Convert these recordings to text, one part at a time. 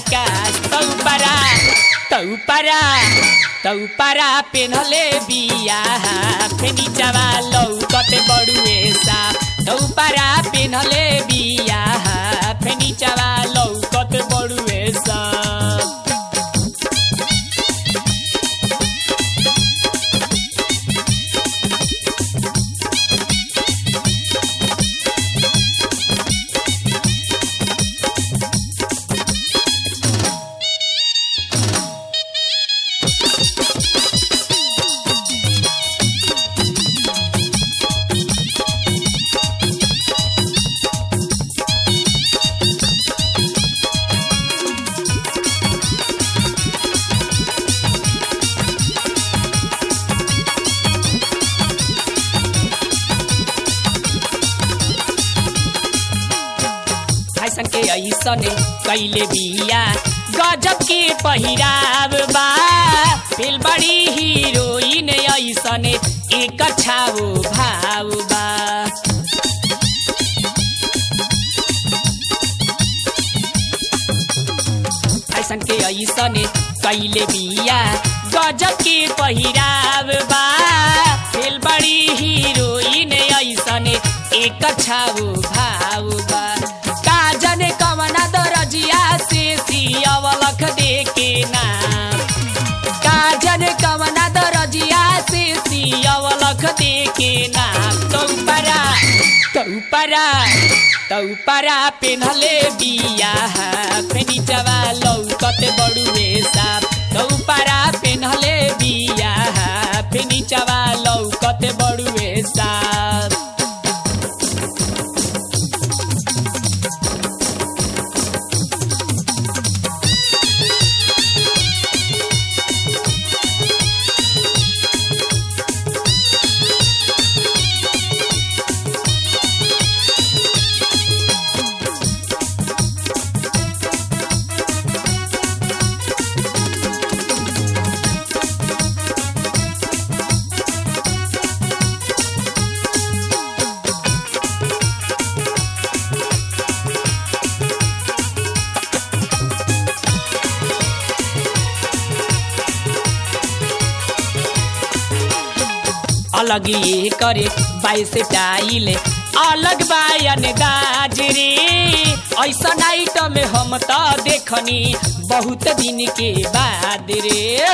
झकास तौपरा तौपरा तौपरा पेनहले बिया फेनी चवा लौकत बड़ुए साप तौपरा पेनहले बिया फेनी चवा लौकत बड़ुए साप फैशन के ऐसने कैले बिया गजब के पहिराव बा फिल बड़ी हीरोइन ऐसने एक छाओ भाव बा फैशन के ऐसने कैले बिया गजब के पहिराव बा फिल बड़ी हीरोइन ऐसने एक छाओ भाव बा का जाने कवना दरजिया से सियावलख देके नाम का जाने कवना दरजिया से सियावलख देके नाम तौपरा तौपरा तौपरा पेन्हले बिया फेनी जवा लौकत बड़ुए साप तौपरा पेन्हले बिया फेनी जवा लौकत बड़ुए साप अलग ये करे बाई से टाइल अलग बायन दाज रे ऐसा नाइट में हम तो देखनी बहुत दिन के बाद रे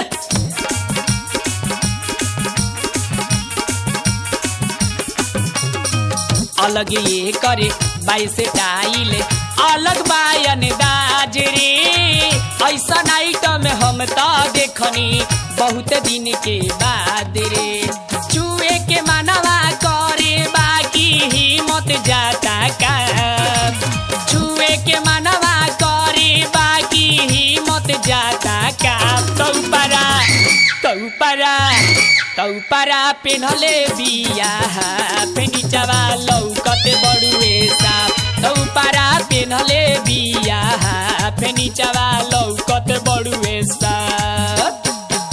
अलग ये करे बाई से टाइल अलग बायन दाज रे ऐसा नाइट में हम तो देखनी बहुत दिन के बाद रे चुए के मानवा करे बाकी हिम्मत जाता का छुए के मानवा करे बाकी हिम्मत जाता का तौपरा तौपरा तौपरा पेन्हले बिया फेनी चवा लौकत बड़ुए साप तौपरा पेन्हले बिया फेनी चवा लौकत बड़ुए साप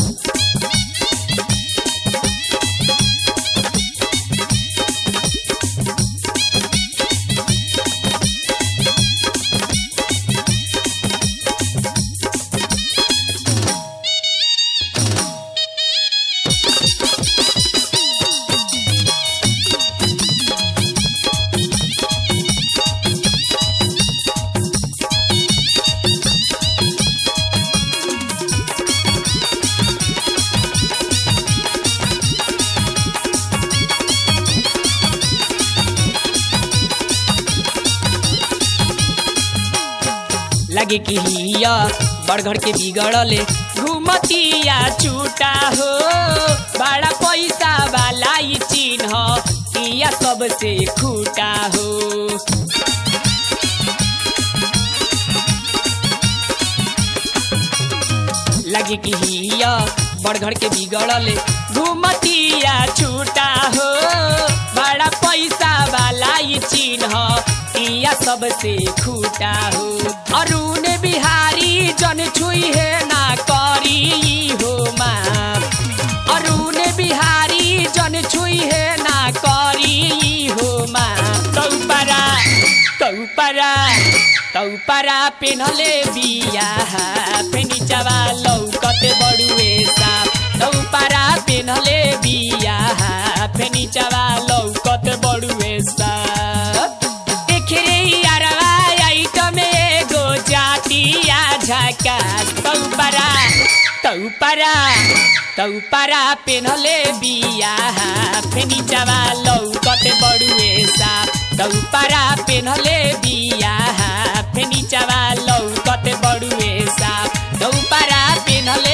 लगे कि हिया बड़घर के बिगड़ले घुमतिया छूटा हो बड़ा पैसा वाला ई चिन्ह किया सबसे खूटा हो लगे कि हिया बड़घर के बिगड़ले घुमतिया छूटा हो बड़ा पैसा वाला ई चिन्ह किया सबसे खूटा हो अरुण बिहारी जन छुई है ना करी हो माप अरुण बिहारी जन छुई है ना करी हो माप तौपरा तौपरा तौपरा पेनले बिया फेनिचवा लौकत बड़ुए साप तौपरा पेनले बिया फेनिचवा लौकत बड़ुए साप देखरे यारवा आइटम एगो जातिया झकास तौपरा तौपरा तौपरा पेनले बिया फेनिचवा लौकत बड़ुए साप तौपरा पेनले बिया फेनिचवा लौकत बड़ुए साप तौपरा पेनले